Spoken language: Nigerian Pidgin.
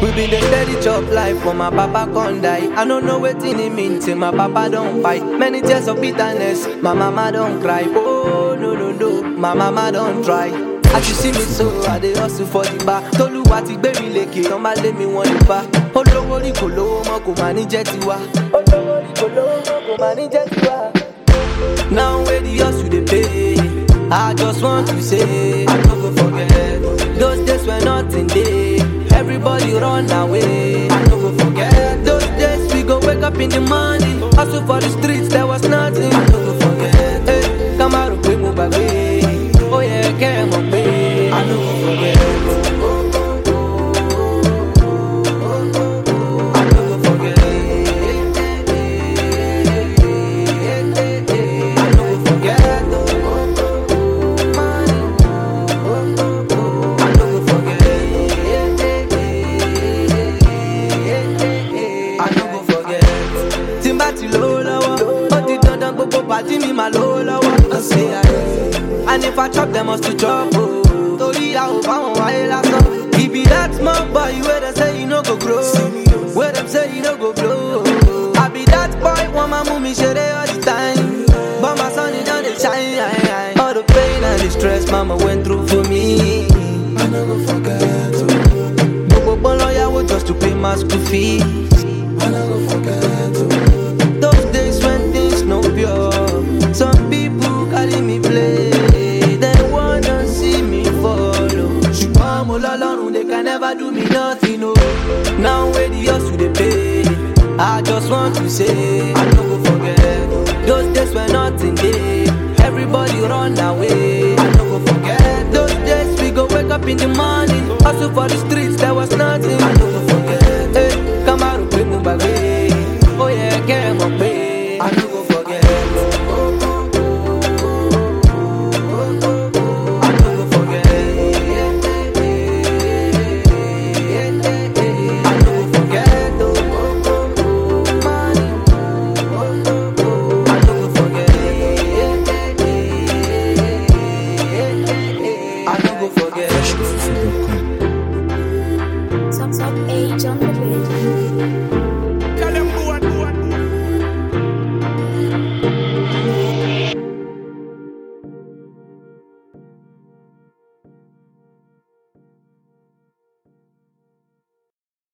We been the steady chop life for my papa con die. I don't know what it mean till my papa don't fight. Many tears of bitterness, my mama don't cry. Oh no no no, my mama don't try. As you see me so, I dey hustle for the bar. Tolúwa ti gbé mi lékè, tán bá lé mi wọ́n ní bá. Olówó rí kò lówó mọ́ kò máa ní jẹ́ tiwa. Olówó rí kò lówó mọ́ kò máa ní jẹ́ tiwa. Now where the hustle dey pay, I just want to say, I no go forget. Those days when nothing dey, everybody run away. I no go forget. Those days we go wake up in the morning, hustle for the streets, there was nothing. I no go forget. Hey, Kamaru pé mo gbàgbé, ó yẹ kẹ́ ẹ mọ̀ pé I no go forget. I no go forget. I no go forget. I no go forget. I no go forget. Tí n bá ti lówó lọ́wọ́, ó di dandan gbogbo pàtí mi máa lówó lọ́wọ́. I say I And if I chop, them must to chop. Oh. Torí a ò bá wọn wáyé lásán. He be that small boy wey dem say he no go grow. Wey dem say he no go blow. I be that boy, wọ́n máa mú mi ṣeré all the time. But my son, he don dey shine. All the pain and the stress mama went through for me. I no go forget. Gbogbo gbọ́n lọ́yàwó just to pay my school fees. I no go forget. Those days when things no pure. Some people carry me play. They wanna see me follow. Ṣùgbọ́n mo lọ́lọ́run, they can never do me nothing. Oh. Now where the hustle dey pay. I just want to say, I no go forget. Those days when nothing dey. Everybody run away. I no go forget. Those days we go wake up in the morning. Hustle for the streets, there was nothing. I no go forget. Hey, Kamaru pé mo gbàgbé. Ó yẹ kẹ́ ẹ mọ̀ pé I no go forget. I no go forget. I no go forget. I no go forget. I no go forget. Top Top Age on the beat.